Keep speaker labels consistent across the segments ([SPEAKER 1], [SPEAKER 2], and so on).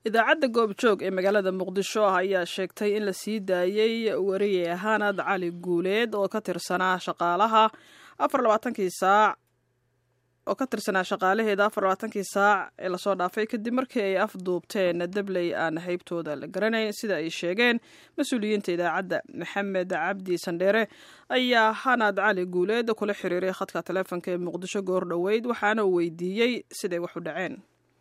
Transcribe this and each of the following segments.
[SPEAKER 1] idaacadda goobjoog ee magaalada muqdisho ayaa sheegtay in la sii daayey wariye hanad cali guuleed oo ka tirsanaa shaqaalaha afar labaatankii saac oo ka tirsanaa shaqaalaheeda afar labaatankii saac ee lasoo dhaafay kadib markii ay afduubteen dabley aan haybtooda la garanayn sida ay sheegeen mas-uuliyiinta idaacadda maxamed cabdi sandheere ayaa hanad cali guuleed kula xiriiray khadka taleefonka ee muqdisho goor dhoweyd waxaana uu weydiiyey siday wax u dhaceen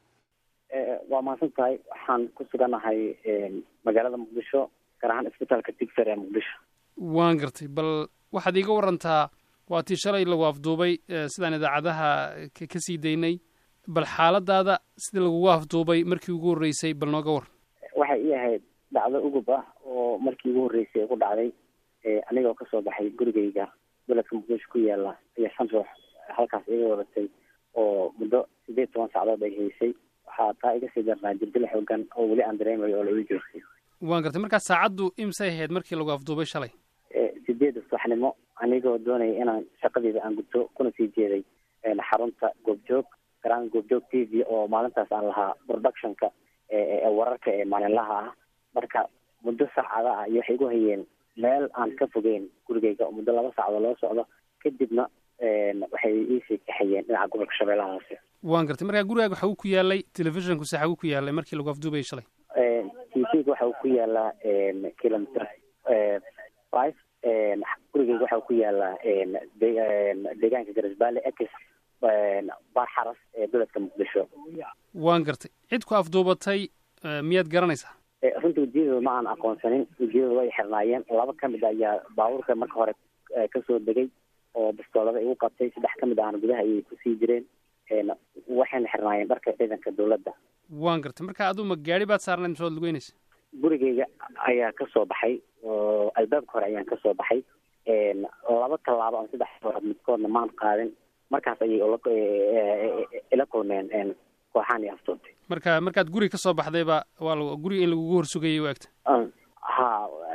[SPEAKER 2] waa mahadsan tahay waxaan ku suganahay magaalada muqdisho gaar ahaan isbitaalka digfer ee muqdisho
[SPEAKER 3] waan gartay bal waxaad iiga warantaa waa tii shalay lagu afduubay sidaan idaacadaha ka sii daynay bal xaaladaada sida lagugu afduubay markii ugu horreysay bal nooga waran
[SPEAKER 2] waxay ii ahayd dhacdo ugub ah oo markii ugu horreysay ku dhacday anigoo kasoo baxay gurigayga beledka muqdisho ku yaala ayaa shan ruux halkaas iga wadatay oo muddo sideed toban sacdood ay haysay waxaa taa iga sii darnaa jirdil xoogan oo weli aan dareemayo oo la ii joogtay
[SPEAKER 3] waan gartay markaa saacaddu imsay ahayd markii lagu afduubay shalay
[SPEAKER 2] sideeda subaxnimo anigoo doonaya inaan shaqadeeda aan gudto kuna sii jeeday xarunta goobjoog garaan goobjoog t v oo maalintaas aan lahaa productionka ee wararka ee maalinlaha ah marka muddo saacada ah iyo waxay igu hayeen meel aan ka fogeyn gurigayga muddo laba saacdood loo socdo kadibna waxay iisii kaxayeen dhinaca gobolka shabeellaha hoose
[SPEAKER 3] waan gartay markaa gurigaaga waxa uu ku yaalay telefishonku se xaguu ku yaalay markii lagu afduubayay shalay
[SPEAKER 2] t v-ga waxa uu ku yaalaa kilometer five gurigeyga waxa uu ku yaalaa deegaanka garisbaale ex baar xaras ee beledka muqdisho
[SPEAKER 3] waan gartay cid ku afduubatay miyaad garanaysaa
[SPEAKER 2] runtii wejiyadooda ma aan aqoonsanin wejiyadooda way xirnaayeen laba ka mid ayaa baabuurka marka hore kasoo degay oo bistoolada igu qabtay saddex ka mid ahna gudaha ayay kusii jireen waxayna xirnaayeen dharka ciidanka dowladda
[SPEAKER 3] waan gartay marka aduu ma gaari baad saarnayd mise waad lugeynaysa
[SPEAKER 2] gurigeyga ayaa kasoo baxay oo albaabka hore ayaan kasoo baxay laba tallaabo ama saddex tallaab midkoodna maan qaadin markaas ayay ila kulmeen kooxaan iyo aftoobtay
[SPEAKER 3] marka markaad guri ka soo baxdayba waa l guri in lagugu horsugayay u egta
[SPEAKER 2] ha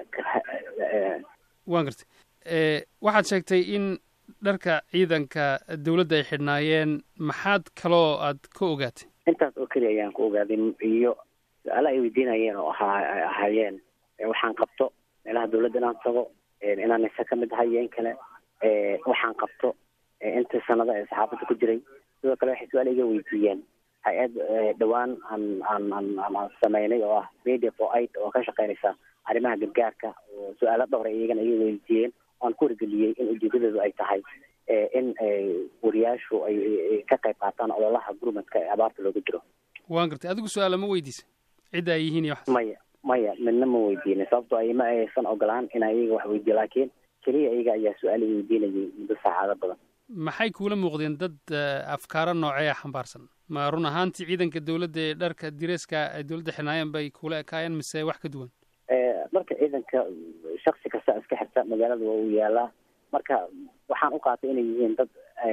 [SPEAKER 3] waan gartay waxaad sheegtay in dharka ciidanka dawladda ay xidhnaayeen maxaad kaloo aad ka ogaatay
[SPEAKER 2] intaas oo keliya ayaan ku ogaaday iyo su-aala ay weydiinayeen oo ahaa ahaayeen waxaan qabto meelaha dawladda inaan tago inaan nise ka mid ahay iyo in kale waxaan qabto inta sanada ee saxaafadda ku jiray sidoo kale waxay su-aal iga weydiiyeen hay-ad dhowaan aan aan aan aan sameynay oo ah media for aid oo ka shaqeynaysa arrimaha gargaarka oo su-aalo dhowra iyagana iga weydiiyeen oan ku wargeliyey in ujeedadoodu ay tahay in wariyaashu ay ka qayb qaataan ololaha gurmadka ee abaarta looga jiro
[SPEAKER 3] waan gartay adigu su-aala ma weydiisa cidda ay yihiin iyo waxaas
[SPEAKER 2] maya maya midna ma weydiinin sababtoo ay ma aysan ogolaan inaa iyaga wax weydiiyo laakiin keliya iyaga ayaa su-aal i weydiinayay muddo saacado badan
[SPEAKER 3] maxay kuula muuqdeen dad afkaaro noocee xambaarsan ma run ahaantii ciidanka dawladda ee dharka direeska ay dawladda xirnaayeen bay kula ekaayeen mise wax ka duwan
[SPEAKER 2] marka ciidanka shaksi kasta iska xirta magaalada waa uu yaalaa marka waxaan u qaatay inay yihiin dad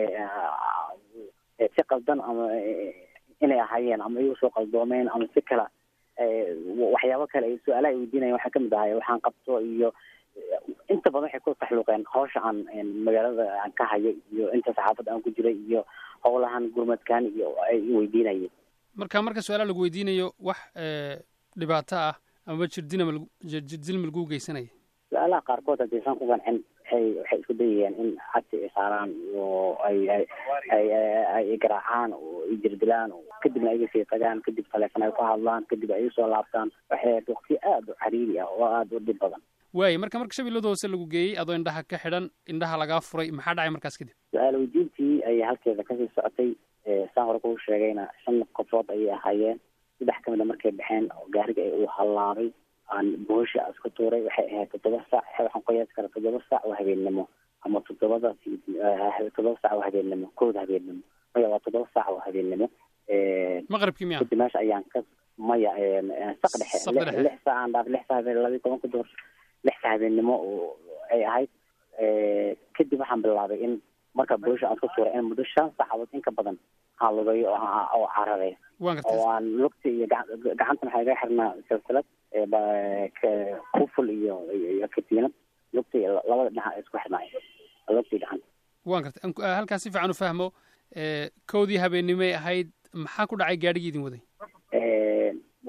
[SPEAKER 2] si qaldan ama inay ahaayeen ama iyagu soo qaldoomeen ama si kala waxyaabo kale su-aalaha ay weydiinayan waxaa kamid ahay waxaan qabto iyo inta badan waxay ku taxluuqeen hawsha aan magaalada aan ka hayo iyo inta saxaafadda aan ku jiray iyo howlahan gurmadkan iyo ay weydiinayeen
[SPEAKER 3] marka marka su-aalaha lagu weydiinayo wax dhibaato ah amaba jirdina mal jirdil ma lagu geysanaya
[SPEAKER 2] su-aalaha qaarkood haddaysan ku qancin waxay waxay isku dayayaan in cagsi ay saaraan oo ay ay ay ay garaacaan oo ay jirdilaan kadibna ay sii tagaan kadib taleefon ay ku hadlaan kadib ay usoo laabtaan waxay ahayd waqti aada u cariiri ah oo aada u dhib badan
[SPEAKER 3] waaya marka marka shabeellada hoose lagu geeyey adoo indhaha ka xidhan indhaha lagaa furay maxaa dhacay markaas kadib
[SPEAKER 2] su-aal weydiintii ayay halkeeda kasii socotay saan hore kuu sheegayna shan qofood ayay ahaayeen saddex ka mida markay baxeen oo gaariga uu hallaabay aan boosha iska tuuray waxay ahayd toddoba saac waxaan qiyaasi karaa toddoba saac oo habeennimo ama toddobada toddoba saac oo habeennimo kooda habeennimo maya waa toddoba saac oo habeennimo
[SPEAKER 3] maqribkii miya
[SPEAKER 2] kadib meesha ayaan ka maya saq dhexe lix saac aan dhaaf lix saac habeen labiyi tobanka duhur lix saac habeennimo oo ay ahayd kadib waxaan bilaabay in marka boosha aan iska tuuray in muddo shan saacadood in ka badan aan lugayo oo cararay oo aan lugta iyo gacanta maxaa iga xirnaa silsilad kuful iyo iyo katiinad lugta iyo labada dhinac isku xirnaay lugta iyo gacanta
[SPEAKER 3] waan gartay halkaas si fiican u fahmo kowdii habeennimay ahayd maxaa ku dhacay gaadhigii idin waday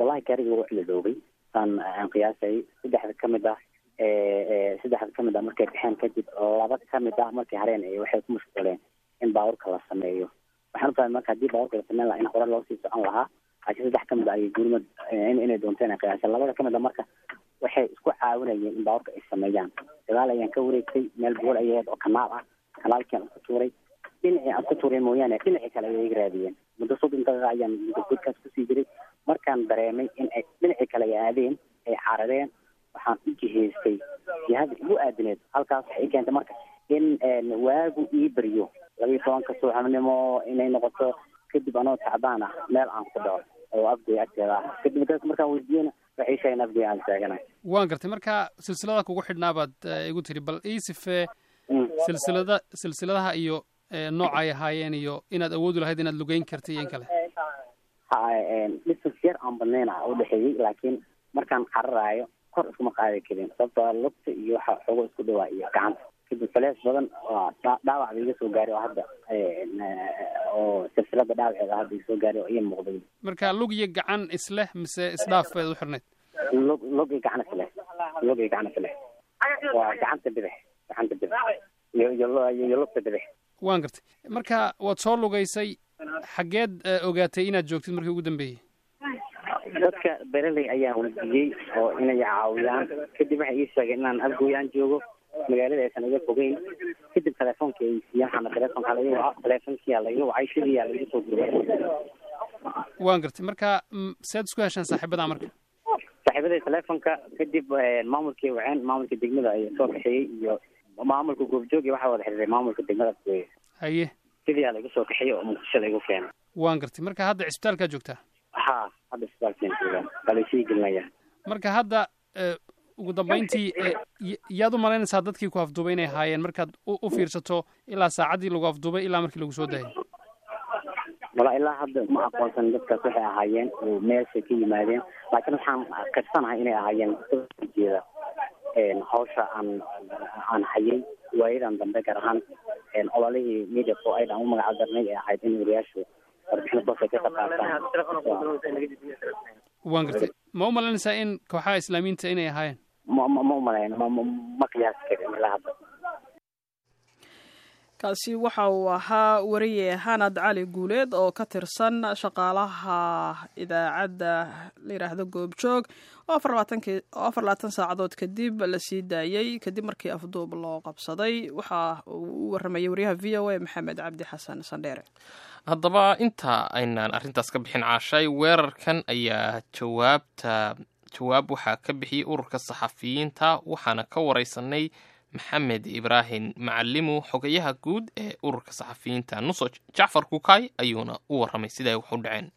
[SPEAKER 2] wallahi gaariga wuu ciladoobay saan aan qiyaasay saddexda kamid ah saddexda kamid ah markay baxeen kadib laba kamid ah markay hareen waxay ku mashquuleen in baabuurka la sameeyo waxaan ufahmay marka haddii baabuurka la sameyn lahaa in hore loo sii socon lahaa laakiin saddex kamid ah ayay gurmad inay doonteen ay qiyaaseen labada kamid ah marka waxay isku caawinayeen in baabuurka ay sameeyaan dagaal ayaan ka wareegtay meel bool ayay ahayd oo kanaal ah kanaalkian isku tuuray dhinacii aan ku tuuray mooyaane dhinacii kale ayay iga raadiyeen muddo soddon daqiiqa ayaan godkaas kusii jiray markaan dareemay in ay dhinacii kale ay aadeen ay carareen waxaan u jihaystay jihada igu aadineed halkaas waxay i keentay marka in waagu ii beriyo labiiyo tobanka subaxnimo inay noqoto kadib anoo tacbaan ah meel aan ku dhaco oo afgoy agteeda ah kadib markaan weydiiyena waxay sheegeen afgoy aan taaganay
[SPEAKER 3] waan gartay marka silsilada kugu xidhnaa baad igu tiri bal ii sifee silsilada silsiladaha iyo nooca ay ahaayeen iyo inaad awoodi lahayd inaad lugeyn karta iyo in kale
[SPEAKER 2] ha distance yar aan badnayn ah udhexeeyey laakiin markaan cararaayo kor iskuma qaadi karin sababtoo lugta iyo waxa xogo isku dhawaa iyo gacanta kadib falees badan waa dhaawac ba iga soo gaaray oo hadda oo silsilada dhaawaceeda hadda iga soo gaaray oo ii muuqday
[SPEAKER 3] marka lug iyo gacan isleh mise isdhaaf baad u xirnayd
[SPEAKER 2] lug lug iyo gacan isleh lug iyo gacan isleh waa gacanta bidix gacanta bidix iyo iyo iyo lugta bidix
[SPEAKER 3] waan gartay marka waad soo lugaysay xaggeed ogaatay inaad joogtid markii ugu dambeeyey
[SPEAKER 2] dadka bereley ayaan weydiiyey oo inay caawiyaan kadib waxay ii sheegeen inaan afgooyaan joogo magaalada aysan iga fogeyn kadib telefoonka ay siiyaan waxaana telefoonka laiga waco telefoonkiyaa laiga wacay sidiiyaa laiga soo gurmay
[SPEAKER 3] waan gartay marka sead isku heshaan saaxiibada marka
[SPEAKER 2] saaxiibada telefoonka kadib maamulkii waceen maamulka degmada ay soo kaxeeyey iyo maamulka goobjoogi waxaa wada xiriiray maamulka degmada afgooye
[SPEAKER 3] haye
[SPEAKER 2] sidiiyaa laiga soo kaxeeyey oo muqdisho laigu keenay
[SPEAKER 3] waan gartay marka hadda cisbitaalkaa joogtaa
[SPEAKER 2] ha hadda isbitaalkeen joogaan waa laysii gelinaya
[SPEAKER 3] marka hadda ugu dambayntii yaad u malaynaysaa dadkii ku afduubay inay ahaayeen markaad u fiirsato ilaa saacaddii lagu afduubay ilaa markii lagu soo daayay
[SPEAKER 2] wala ilaa hadda ma aqoonsan dadkaas waxay ahaayeen oo meeshay ka yimaadeen laakiin waxaan karsanahay inay ahaayeen jeeda hawsha aan aan hayay waayadan dambe gaar ahaan ololihii media pro aid aan u magaca darnay ee ahayd in wariyaashu warbixino toosay ka qaqaataan
[SPEAKER 3] waan gartay ma u malaynaysaa in kooxaha islaamiyiinta inay ahaayeen
[SPEAKER 2] ma ma ma umalayn ma ma qiyaasi karin ilaa hadda
[SPEAKER 1] kaasi waxa uu ahaa wariye hanad cali guuleed oo ka tirsan shaqaalaha idaacadda la yidhaahdo goobjoog oo afar labaatankii oo afar labaatan saacadood kadib la sii daayey kadib markii afduub loo qabsaday waxa uu u warramayay wariyaha v o a maxamed cabdi xasan sandheere
[SPEAKER 4] haddaba inta aynaan arrintaas ka bixin caashay weerarkan ayaa jawaabta jawaab waxaa ka bixiyey ururka saxafiyiinta waxaana ka wareysanay maxamed ibraahim macalimu xogayaha guud ee ururka saxafiyiinta nusoj jacfar kukay ayuuna u warramay siday wax u dhaceen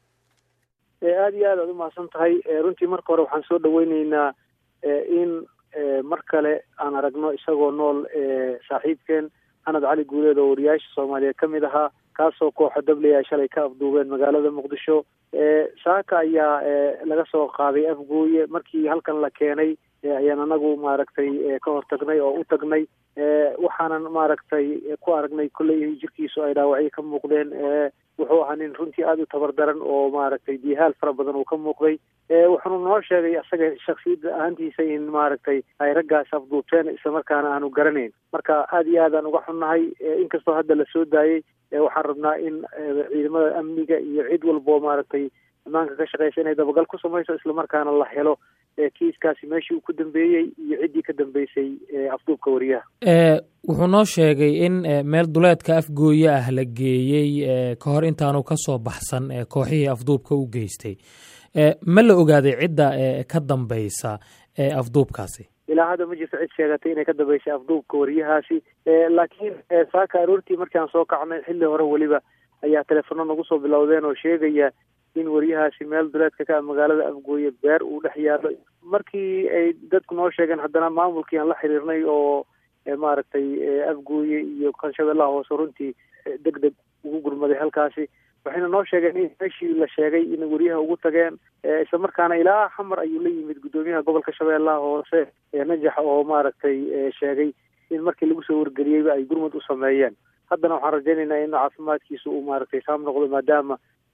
[SPEAKER 5] aada iyo aad aad umahadsan tahay runtii marka hore waxaan soo dhaweyneynaa in mar kale aan aragno isagoo nool saaxiibkeen xanad cali guuleed oo wariyaasha soomaaliyeed ka mid ahaa kaasoo kooxa dabley ay shalay ka afduubeen magaalada muqdisho saaka ayaa laga soo qaaday afgooye markii halkan la keenay ayaan anagu maaragtay ka hortagnay oo u tagnay waxaanan maaragtay ku aragnay kolley jirkiisu ay dhaawacyo ka muuqdeen wuxuu ahaa nin runtii aada u tabar daran oo maaragtay dihaal fara badan uu ka muuqday wuxuunu noo sheegay asaga shaksiyadda ahaantiisa in maaragtay ay raggaas afduubteen islamarkaana aanu garanayn marka aada iyo aadaan uga xunnahay inkastoo hadda la soo daayey waxaan rabnaa in ciidamada amniga iyo cid walboo maaragtay ammaanka ka shaqeysa inay dabagal ku samayso islamarkaana la helo kiiskaasi meeshii uu ku dambeeyey iyo ciddii ka dambeysay afduubka wariyaha
[SPEAKER 6] wuxuu noo sheegay in meel duleedka afgooye ah la geeyey ka hor intaanu ka soo baxsan kooxihii afduubka u geystay ma la ogaaday cidda ka dambeysa afduubkaasi
[SPEAKER 5] ilaa hadda ma jirto cid sheegatay inay ka dambeysay afduubka wariyahaasi laakiin saaka aroortii markii aan soo kacnay xilli hore weliba ayaa telefono nagu soo bilowdeen oo sheegaya in wariyahaasi meel duleedka ka magaalada afgooye beer uu dhex yaalo markii ay dadku noo sheegeen haddana maamulkii aan la xiriirnay oo maaragtay afgooye iyo kanshabeellaha hoose runtii deg deg ugu gurmaday halkaasi waxayna noo sheegeen in meeshii la sheegay in wariyaha ugu tageen islamarkaana ilaa xamar ayuu la yimid guddoomiyaha gobolka shabeellaha hoose najax oo maaragtay sheegay in markii lagu soo wargeliyeyba ay gurmud u sameeyeen haddana waxaan rajaynaynaa in caafimaadkiisa uu maaragtay saam noqdo maadaama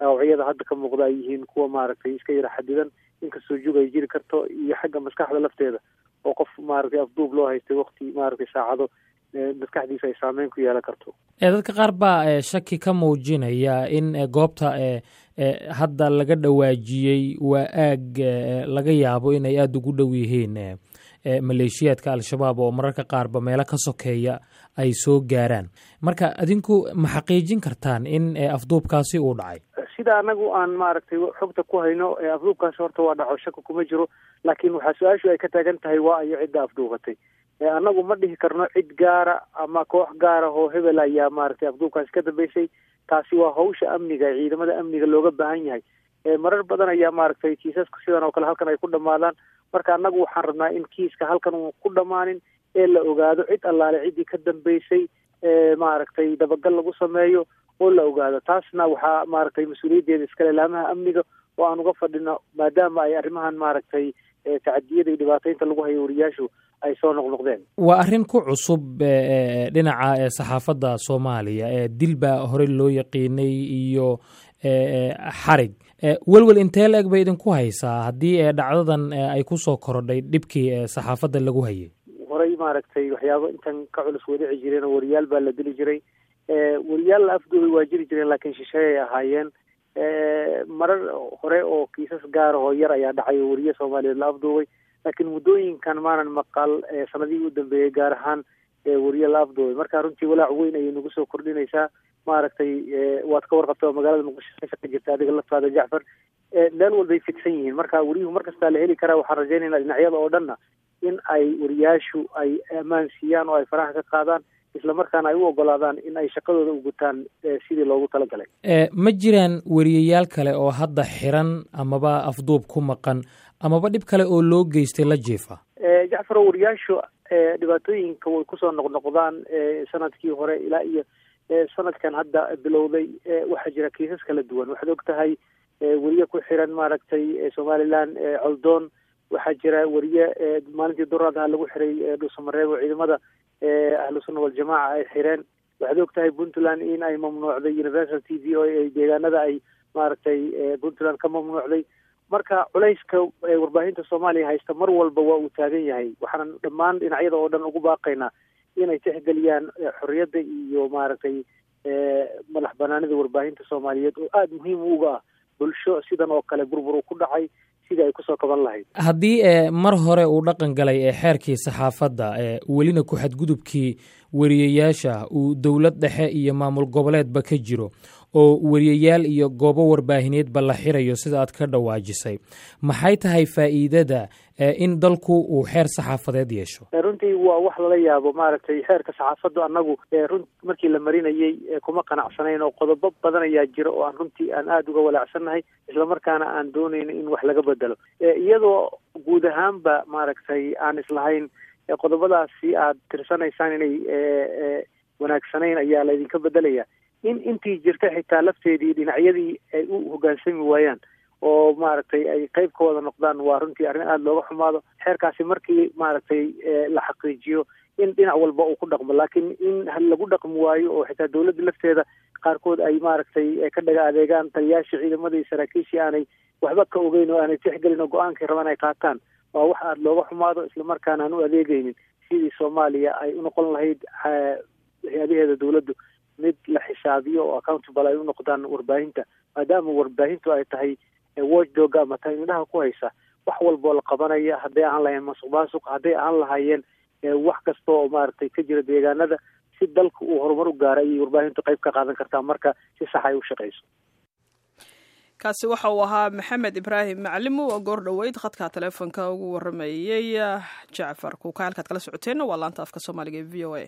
[SPEAKER 5] dhaawacyada hadda ka muuqda ay yihiin kuwa maaragtay iska yara xadidan inkastoo jug ay jiri karto iyo xagga maskaxda lafteeda oo qof maaragtay afduub loo haystay wakti maaragtay saacado maskaxdiisa ay saameyn ku yeelan karto
[SPEAKER 6] dadka qaar baa shaki ka muujinaya in goobta hadda laga dhawaajiyey waa aag laga yaabo inay aada ugu dhow yihiin maleeshiyaadka al-shabaab oo mararka qaarba meelo ka sokeeya ay soo gaaraan marka adinku ma xaqiijin kartaan in afduubkaasi uu dhacay
[SPEAKER 5] sida anagu aan maaragtay xogta ku hayno afduubkaasi horta waa dhaco shaka kuma jiro laakiin waxaa su-aashu ay ka taagan tahay waa ayo cidda afduubatay annagu ma dhihi karno cid gaara ama koox gaara oo hebel ayaa maaragtay afduubkaasi ka dambeysay taasi waa hawsha amniga ee ciidamada amniga looga baahan yahay marar badan ayaa maaragtay kiisaska sidan oo kale halkan ay ku dhammaadaan marka annagu waxaan rabnaa in kiiska halkan uu ku dhammaanin ee la ogaado cid allaale ciddii ka dambeysay maaragtay dabagal lagu sameeyo oo la ogaado taasna waxaa maaragtay mas-uuliyaddeeda iskale laamaha amniga oo aan uga fadhino maadaama ay arrimahan maaragtay tacadiyada iyo dhibaataynta lagu hayo wariyaashu ay soo noqnoqdeen
[SPEAKER 6] waa arrin ku cusub dhinaca saxaafadda soomaaliya dil baa horey loo yaqiinay iyo xarig welwel intee la eg bay idinku haysaa haddii dhacdadan ay kusoo korodhay dhibkii saxaafadda lagu hayay
[SPEAKER 5] horey maaragtay waxyaabo intan ka culus wadici jireen oo wariyaal baa la dili jiray wariyaal la afduubay waa jiri jireen laakiin shisheey ay ahaayeen marar hore oo kiisas gaara oo yar ayaa dhacay oo wariye soomaaliyeed la afduubay laakiin muddooyinkan maanan maqal sanadihii u dambeeyey gaar ahaan wariye la afduubay marka runtii walaac weyn ayay nagu soo kordhinaysaa maaragtay waad ka warqabta oo magaalada muqdisho ka shaqa jirta adiga laftaada jacfar meel walbay fidsan yihiin marka wariyuhu mar kastaa la heli karaa waxaan rajaynaynaa dhinacyada oo dhanna in ay wariyaashu ay ammaan siiyaan oo ay faraha ka qaadaan isla markaana ay u ogolaadaan in ay shaqadooda u gutaan sidii loogu talagalay
[SPEAKER 6] ma jiraan wariyayaal kale oo hadda xiran amaba afduub ku maqan amaba dhib kale oo loo geystay la jiifa
[SPEAKER 5] jacfaro wariyaashu dhibaatooyinka way kusoo noqnoqdaan sanadkii hore ilaa iyo sanadkan hadda bilowday waxaa jira kiisas kala duwan waxaad og tahay weriye ku xiran maaragtay somaliland coldoon waxaa jira weriye maalintii duraadaha lagu xiray dhuusamareeb oo ciidamada ahlusunna waljamaaca ay xireen waxaad og tahay puntland in ay mamnuucday universal t v o ay deegaanada ay maaragtay puntland ka mamnuucday marka culayska warbaahinta soomaaliya haysta mar walba waa uu taagan yahay waxaan dhammaan dhinacyada oo dhan ugu baaqaynaa inay tixgeliyaan xorriyadda iyo maaragtay madax banaanida warbaahinta soomaaliyeed oo aada muhiim uga ah bulsho sidan oo kale burbur uu ku dhacay sidii ay kusoo kaban lahayd
[SPEAKER 6] haddii mar hore uu dhaqan galay ee xeerkii saxaafadda welina ku xadgudubkii wariyayaasha uu dowlad dhexe iyo maamul goboleedba ka jiro oo wariyayaal iyo goobo warbaahineedba la xirayo sida aad ka dhawaajisay maxay tahay faa'iidada in dalku uu xeer saxaafadeed yeesho
[SPEAKER 5] runtii waa wax lala yaabo maaragtay xeerka saxaafaddu annagu run markii la marinayey kuma qanacsanayn oo qodobo badan ayaa jira oo aan runtii aan aada uga walaacsannahay islamarkaana aan doonayno in wax laga bedelo iyadoo guud ahaanba maaragtay aan islahayn qodobadaasi aad tirsanaysaan inay wanaagsanayn ayaa laydinka bedelaya in intii jirta xitaa lafteedii dhinacyadii ay u hoggaansami waayaan oo maaragtay ay qayb ka wada noqdaan waa runtii arrin aada looga xumaado xeerkaasi markii maaragtay la xaqiijiyo in dhinac walba uu ku dhaqmo laakiin in lagu dhaqmi waayo oo xitaa dowladda lafteeda qaarkood ay maaragtay ka dhaga adeegaan taliyaashii ciidamada iyo saraakiishii aanay waxba ka ogeyn oo aanay tixgelin oo go-aankay rabaan ay qaataan waa wax aada looga xumaado islamarkaana aan u adeegaynin sidii soomaaliya ay u noqon lahayd hay-adaheeda dowladdu mid la xisaabiyo oo accountable ay u noqdaan warbaahinta maadaama warbaahintu ay tahay watchdog ama tahay indhaha ku haysa wax walboo la qabanaya hadday ahaan lahayeen masuq maasuq hadday ahaan lahaayeen wax kasta oo maaragtay ka jira deegaanada si dalka uu horumar u gaara ayay warbaahintu qayb ka qaadan kartaa marka si sax ay u shaqayso
[SPEAKER 1] kaasi waxa uu ahaa maxamed ibraahim macalimo oo goor dhoweyd khadka taleefonka ugu waramayey jacfar kuuka halkaad kala socoteenna waa laanta afka soomaaliga ee v o a